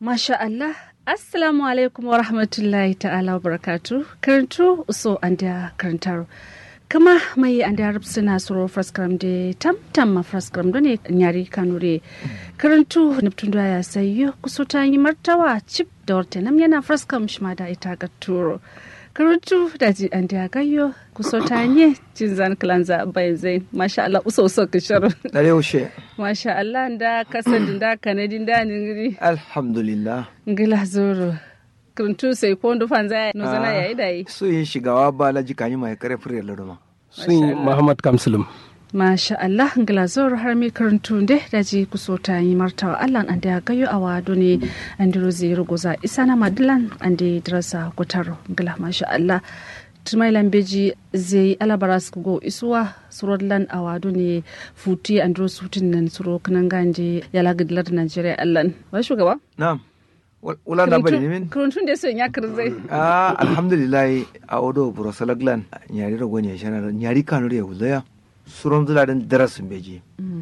Masha Allah, Assalamu alaikum wa rahmatullahi ta'ala wa barakatu. Karantu so an da karantar. Kama mai an da suna suro fraskram da tam tam ma fraskram da ne nyari kanure. Karantu neptun da ya sayo kuso ta yi martawa chip da warte nam yana fraskram shima da ita ga turo. Karantu da ji an da gayo kuso ta yi cin zan kilanza bai zai. Masha Allah uso uso kishar. Dare yaushe. Masha Allah da kasan da kanadin da ningiri. Alhamdulillah. ngila zoro kuntu sai ko ndu fanza no zana yayi dai So yin shigawa ba laji kanyi mai kare fure laduma. sun Muhammad Kamsulum. masha Allah ngila zoro har mi kuntu nde daji kusota yi martawa Allah an da gayo a wado ne an diro zai ruguza isa na madilan an da dirasa kutaro ngila masha Allah tumai lambeji zai alabara su go isuwa suro lan a wado ne futi an diro sutin nan suro kanan ganje yala gidilar Najeriya Allah wa shugaba Na'am. Wula na bari min. kuruntun da sun ya kirzai Ah alhamdulillah a odo Brosalaglan nyari rago ne shana nyari kanu ya wulaya. Suron zula den darasin beji.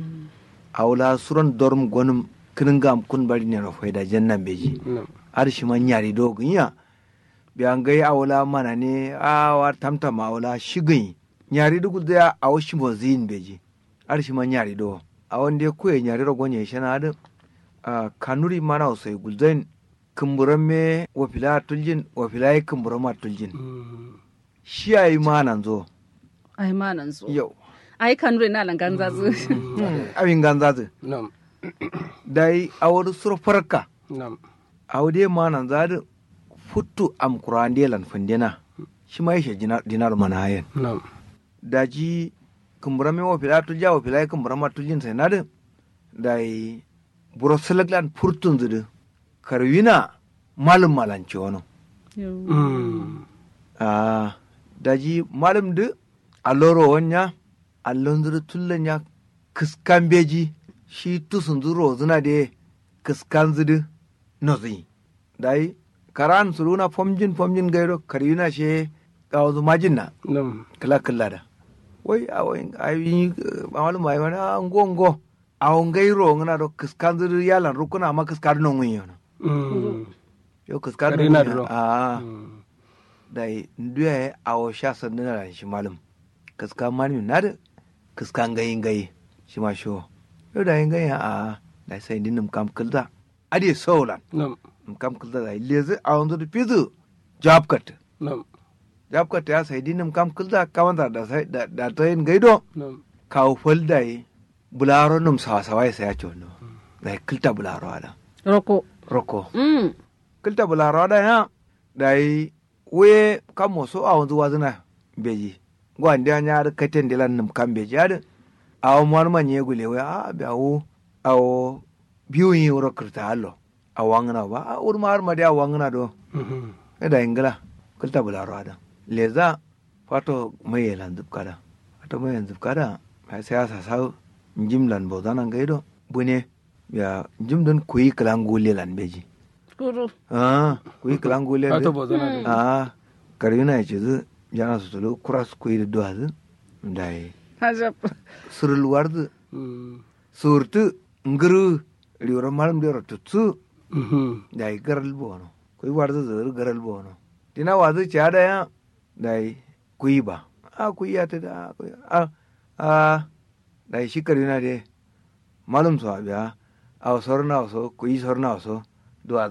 A wula suron dorm gonum kinin gam kun bari ne rafai da jannan beji. Har shi man nyari dogon ya. Biyan gai a wula mana ne a wa tamtama a wula shigin. Nyari dugu da a washi mozin beji. Har shi man nyari do. A wanda ya kuya nyari rago ne shana da a kanuri mana wasai gulzain kumburan me wafila tuljin wafila yi kumburan ma tuljin shi ya yi ma nan zo ai ma nan zo yau ai kanure na langan zazu abin ganza zu Nam. da yi a wani sura farka Nam. a wani ma nan za da futu am kurande lan fundina shi ma yashe dinar mana hayan Nam. da ji kumburan me wafila tulja wafila yi kumburan ma tuljin sai na da da yi burosilaglan furtun zudu karwina malum malanci wani Mm. Ah, daji malam du alloro wanya allon zuru tullan ya kiskan beji shi tusun zuro zuna de kiskan zudu no zi dai karan suruna fomjin fomjin gairo karina she kawo majin na Nam. kala kala da wai a wai ayi malum ai wani a ngo ngo a ngairo ngana do kiskan zudu yalan rukuna ma kiskan no ngi yono Mm. yo kiskan Karina no duro. ah Mm. da nduya a o sha sandu na shi malum kaska mani na da kaska gayin gayi shi ma sho yau da yin gayi a da sai din num kam kulda adi solan Nam. num kam kulda da lezi a wanzu da fizu job cut Nam. job cut ya sai din num kam kulda kaman da da sai da da to yin gaido Nam. kawo fol da yi bularo num sawa sawa sai ya ce wannan da kulta bularo ada roko roko mm kilta bularo da ya da yi we kan moso a wanzu wazina beji gwan da nya da katen de lan kan beji ada a o mon man ye gule we a be awo a o biyu yi wuro kirta allo a wangna ba a ur mar ma da wangna do Mhm. e da ingila kilta bularo ada leza fato mai yelan zub kada fato mai yelan zub kada ai sai asa sa njim lan bo danan gaido bune ya njim don kuyi kalan gule lan beji kuru ah kuyi kalan gule Ka to bozana da. a karina ya ce zu jana su tulu kura su kuyi da duwa zu da yi hajab surul warzu Mm. surtu nguru riwar malam da ratu su Mhm. da yi garal bono kuyi warzu zuru garal bono dina wazu ci ada ya da yi kuyi ba a kuyi ya ta da kuyi a a da yi shi karina de malum su abiya a wasu na wasu kuyi sauran na wasu duwa